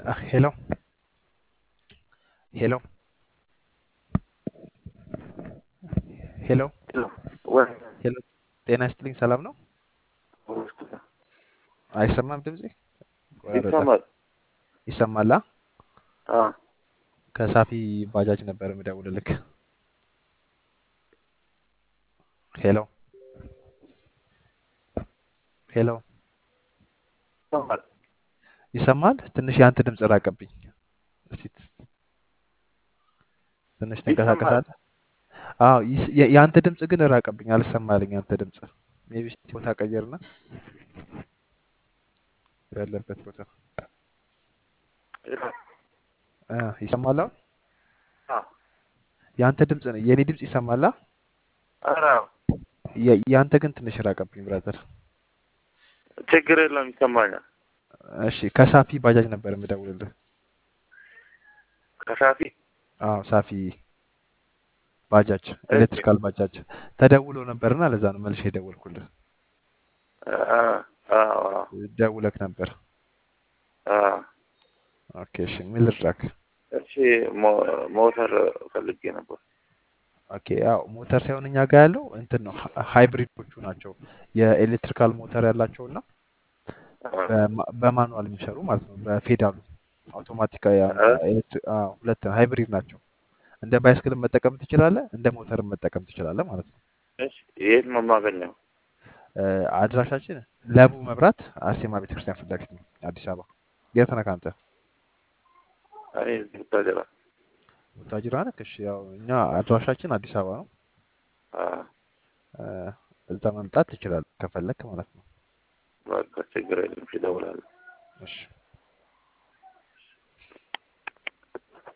ሄሎ ሄሎ ሄሎ ወይ ሄሎ ጤና ይስጥልኝ። ሰላም ነው? አይሰማም ድምጼ? ቆራረጠ። ይሰማል። ይሰማላ? አ ከሳፊ ባጃጅ ነበር የምደውልልክ። ሄሎ ሄሎ ይሰማል። ይሰማል? ትንሽ የአንተ ድምፅ ራቀብኝ። እስቲ ትንሽ ይሰማል። ትንቀሳቀሳለህ? አዎ ይስ- የ- የአንተ ድምፅ ግን ራቀብኝ፣ አልሰማልኝ። የአንተ ድምፅ ሜይ ቢ እስቲ ቦታ ቀየርና ያለበት ቦታ እ ይሰማል አሁን? አ የአንተ ድምፅ ነው የእኔ ድምፅ ይሰማላ? ኧረ የ- የአንተ ግን ትንሽ ራቀብኝ ብራዘር። ችግር የለም ይሰማኛል። እሺ ከሳፊ ባጃጅ ነበር የምደውልልህ። ከሳፊ አዎ ሳፊ ባጃጅ ኤሌክትሪካል ባጃጅ ተደውሎ ነበርና ለዛ ነው መልሼ የደወልኩልህ። አ አ አ ደውለክ ነበር። አ ኦኬ እሺ ምን ልርዳክ? እሺ ሞ- ሞተር ፈልጌ ነበር። ኦኬ ያው ሞተር ሳይሆን እኛ ጋር ያለው እንትን ነው ሀ- ሃይብሪዶቹ ናቸው የኤሌክትሪካል ሞተር ያላቸው እና አ በማ- በማኑዋል የሚሰሩ ማለት ነው በፌዳሉ አውቶማቲክ አ ሁለት ሃይብሪድ ናቸው። እንደ ባይስክልም መጠቀም ትችላለህ፣ እንደ ሞተርም መጠቀም ትችላለህ ማለት ነው። እሺ የት ነው የማገኘው? እ፣ አድራሻችን ለቡ መብራት አርሴማ ቤተክርስቲያን ፊት ለፊት ነው አዲስ አበባ። የት ነህ አንተ? እኔ እዚህ ብታጀራ ቡታጅራ ነህ? እሺ ያው እኛ አድራሻችን አዲስ አበባ ነው። አ እ፣ እዛ መምጣት ትችላለህ ከፈለክ ማለት ነው። በቃ ችግር የለም እሺ እደውላለሁ። እሺ